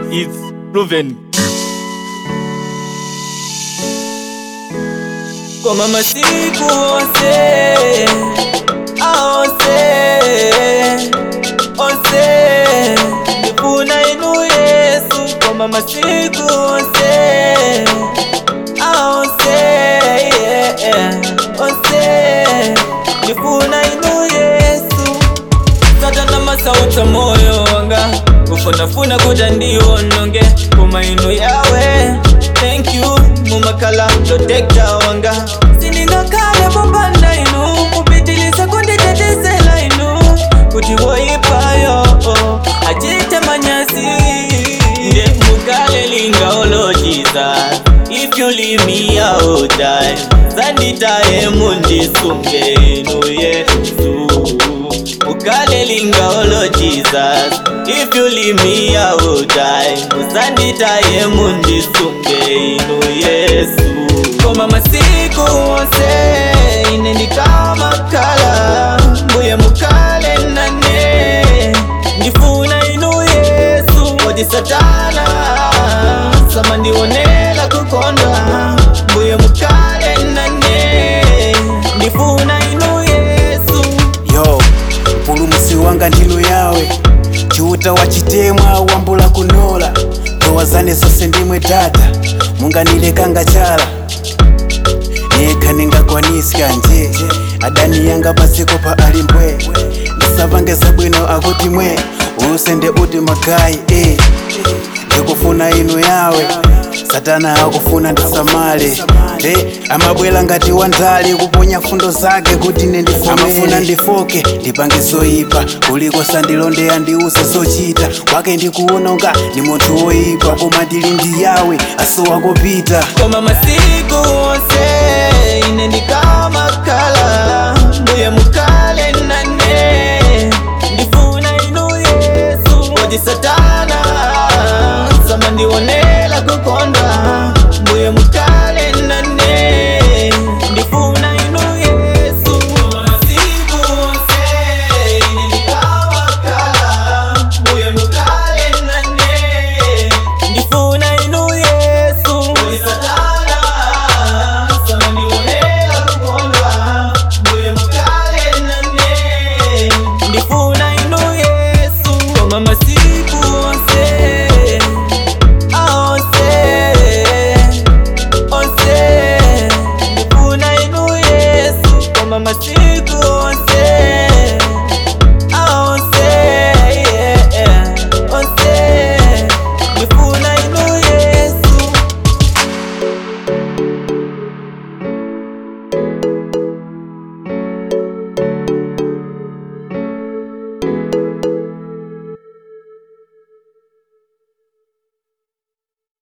It's proven. Koma masiku onse aonse onse ndifuna inu Yesu koma masiku onse aonse yeah, onse ndifuna inu Yesu satana masauta moyo wanga kufunafuna kuja ndiononge koma inu yawe thank you mumakala protekta wanga siningakale popanda inu kupitiliza kunditetezela inu kuti woipayo achite manyasi nde mukale lingaolo jesus if you leave me I will die zanditaye mundisunge inu yesu ukale lingaolo jesus if you leave me I will die musanditaye mundisunge inu yesu koma masiku onse ine ndikamakala mbuye mukale nane ndifuna inu yesu kodi satana samandionela kukonda mbuye mukale nane ndifuna inu yesu yo mpulumusi wanga ndinu yawe chiuta wachitemwa wambula kunola ndowa zane zonse ndimwe tata munganilekanga chala nekha ningakwanisika nje adani yanga pasiko pa alimbwe ndisapange zabwino akuti mwe usende uti magayi eh. ndikufuna inu yawe satana akufuna ndisamale eh, amabwela ngati wandali kuponya fundo zake kuti nendifome amafuna ndifoke ndipange zoyipa kuliko sandilondeya ndiuze zochita kwake ndikuononga ndi munthu woyipa koma ndili ndi yawe asowa kopita koma masiku onse ine ndikamakala mbuye